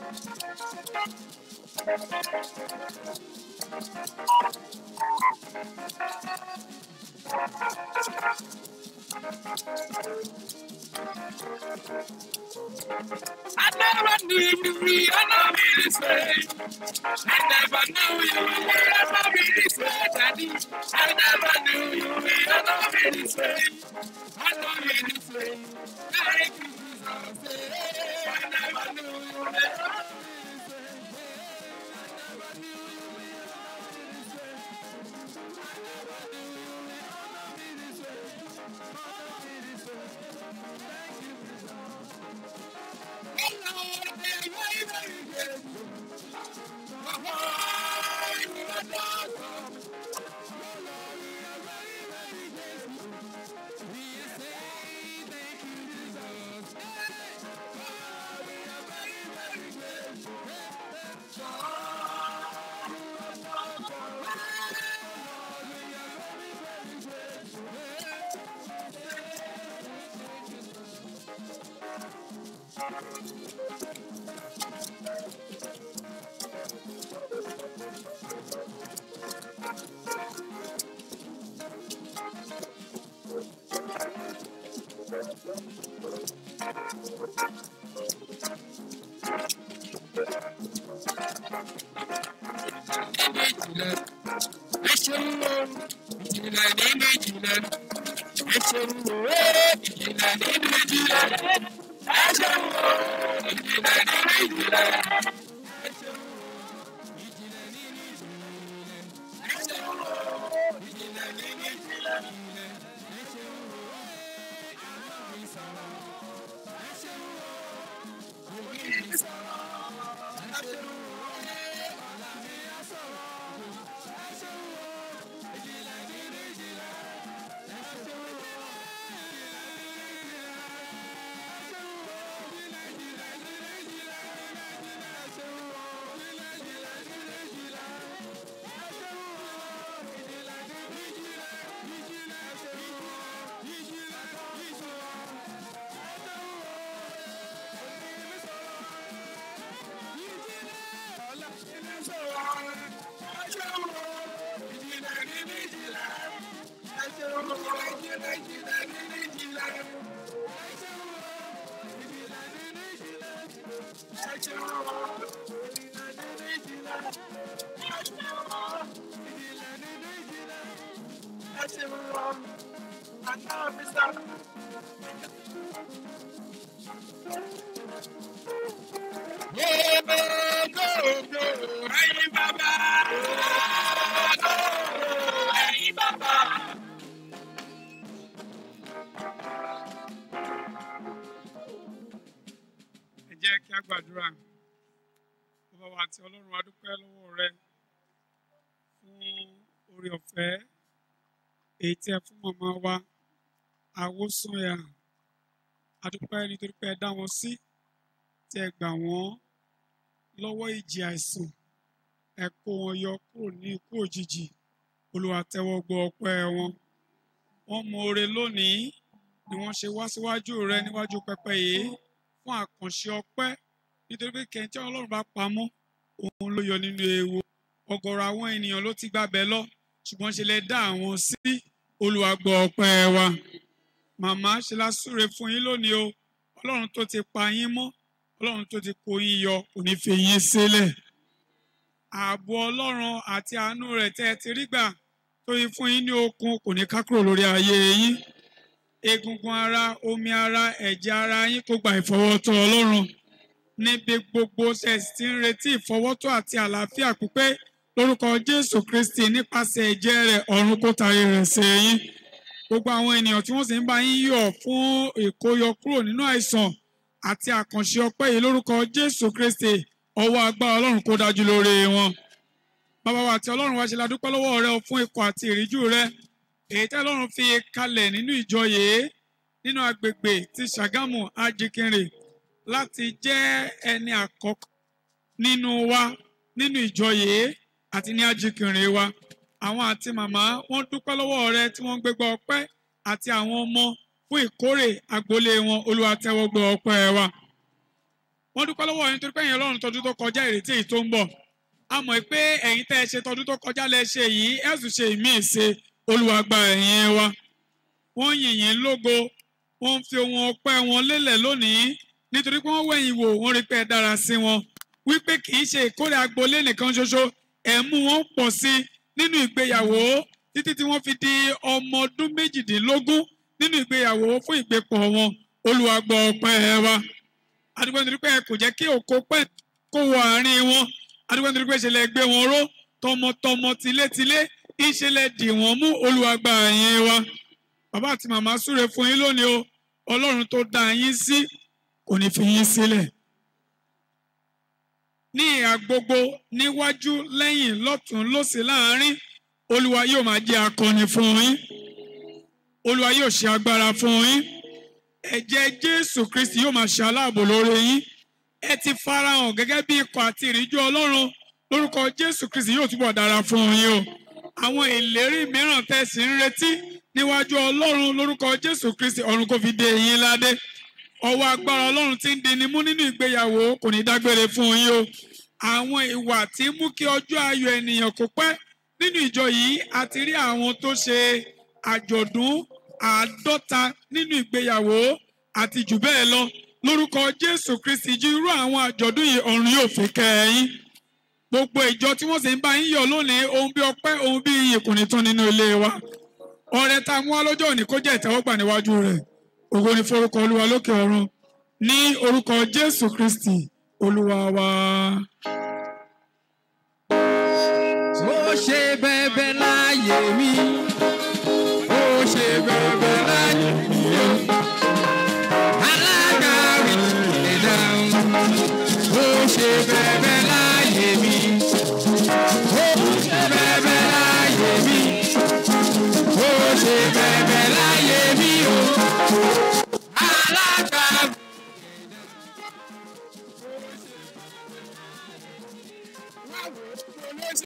I never knew you be, I know me this way. I never knew you be, I know me this way, Daddy. I never knew you be, I know me this way. I know me this way. Thank you, Jesus. I never knew you be, I know me ẹ jẹ́ kí a gbàdúrà bàbá wa àti ọlọ́run a dúpẹ́ lọ́wọ́ rẹ fún oore ọ̀fẹ́ èyí tí ẹ fún màmá wa àwòsànyà a dúpẹ́ nítorí pé ẹ dá wọn sí tí ẹ gbà wọ́n lọ́wọ́ ìjì àìsàn ẹ kó wọn yọ kúrò ní ikú òjijì olúwa tẹ́wọ́ gbọ́ ọpẹ́ wọn wọ́n mọ oore lónìí ni wọ́n ṣe wá síwájú rẹ níwájú pẹpẹ yìí fún àkànṣe ọpẹ́ nítorí pé kẹntẹ Ọlọ́run bá pamọ́ òun ló yọ nínú ewu ọ̀gọ̀rọ̀ àwọn ènìyàn ló ti gbàbẹ lọ ṣùgbọ́n ṣe lè dá àwọn sí Olúwa gbọ́ ọpẹ́ wa màmá ṣe la súre fún yín lónìí o Ọlọ́run tó ti pa yín mọ́ Ọlọ́run tó ti kó yín yọ kò ní fi yín sílẹ̀ ààbò Ọlọ́run àti àánú rẹ̀ tẹ́ ẹ ti rí gbà tó yí fún yín ní okun kò ní ká kúrò lórí ayé yín egungun ara omi ara ẹ̀jẹ̀ ara yín kó gba ìfọwọ́tọ́ Ọlọ́run níbi gbogbo ṣẹ̀sì tí ń retí ìfọwọ́tọ́ àti àlàáfíà pípé lórúkọ Jésù Kristi nípasẹ̀ ẹ̀jẹ̀ rẹ̀ ọ̀run kó tarí rẹ̀ sí yín gbogbo àwọn ènìyàn tí wọ́n sì ń bá yín yọ̀ fún ìkóyọ kúrò nínú àìsàn àti àkànṣe ọpẹ́ yìí lórúkọ Jésù Kristi ọwọ́ agbára Ọlọ́run kó dájú lórí wọn bàbá wa àti Ọlọ́run wa ṣe la dúpẹ́ lọ́wọ́ rẹ fún ikọ̀ àti ìríjú rẹ èyí tí Ọlọ́run fi kalẹ̀ nínú ìjọ yìí nínú agbègbè ti Ṣàgámù Ajikinre láti jẹ́ ẹni àkọ́kọ́ nínú wa nínú ìjọ yìí àti ní Ajikinre wa àwọn àti màmá wọ́n dúpẹ́ lọ́wọ́ rẹ tí wọ́n ń gbégbá ọpẹ́ àti àwọn ọmọ fún ìkórè agboolé wọn Olúwa tẹ́wọ́ gbọ́ ọpẹ́ wa wọ́n dúpẹ́ lọ́wọ́ yín torí pé ẹ̀yin ọlọ́run tọdún tó kọjá ìrètí èyí tó ń bọ̀ a mọ̀ pé ẹ̀yin tẹ́ ẹ ṣe tọdún tó kọjá lẹ ṣe yìí ẹ sì ṣe ìmí ìṣe Olúwa gba ẹ̀yìn wa wọ́n yìn yín lógo wọ́n fi ohun ọpẹ́ wọn lélẹ̀ lónìí nítorí pé wọ́n wẹ̀yìn wò wọ́n rí pé ẹ dára sí wọn wípé kì í ṣe ìkórè agboolé nìkan ṣoṣo ẹ̀ mú wọn pọ̀ sí nínú ìgbéyàwó títí tí wọ́n fi di ọmọ ọdún méjìdínlógún nínú ìgbéyàwó fún ìgbépọ̀ wọn Olúwa gbọ́ ọpẹ́ wa adúgbò nítorí pé ẹ kò jẹ́ kí òkò pẹ́ kó wọ àárín wọn adúgbò nítorí pé ìṣẹ̀lẹ̀ gbé wọn ró tọmọtọmọ tilétilé ìṣẹ̀lẹ̀ dì wọ́n mú Olúwa gba ẹ̀yìn wa bàbá àti màmá súre fún yín lónìí o Ọlọ́run tó dá yín sí kò ní fi yín sílẹ̀ ní ìhà gbogbo níwájú lẹ́yìn lọ́tún lósì láàárín Olúwa yóò máa jẹ́ akọni fún yín Olúwa yóò ṣe agbára fún yín ẹ̀jẹ̀ Jésù Kristi yóò máa ṣe aláàbò lórí yín ẹ ti farahàn gẹ́gẹ́ bí ikọ̀ àti ìríjú Ọlọ́run lórúkọ Jésù Kristi yóò túbọ̀ dára fún yín o àwọn ìlérí mìíràn tẹ̀sí ń retí níwájú Ọlọ́run lórúkọ Jésù Kristi ọ̀run kò fi dé yín ládé ọwọ́ agbára Ọlọ́run tí ń dini mú nínú ìgbéyàwó kò ní dágbére fún yín o àwọn ìwà tí mú kí ọjọ́ ayọ̀ ènìyàn kó pẹ́ nínú ìjọ yìí a ti rí àwọn tó ṣe àjọ̀dún àádọ́ta nínú ìgbéyàwó àti jù bẹ́ẹ̀ lọ lórúkọ Jésù Kristi jí irú àwọn àjọ̀dún yìí ọ̀run yóò fi kẹ́yìn gbogbo ìjọ tí wọ́n sì ń bá yín yọ̀ lónìí ohun bí ọpẹ́ ohun bí iyì kò ní tán nínú ilé wa ọrẹ tá a mú wá lọ́jọ́ òní kó jẹ́ ìtẹ́wọ́gbà níwájú rẹ̀ ògo ni forúkọ Olúwa lókè ọ̀run ní orúkọ Jésù Kristi Olúwa wa.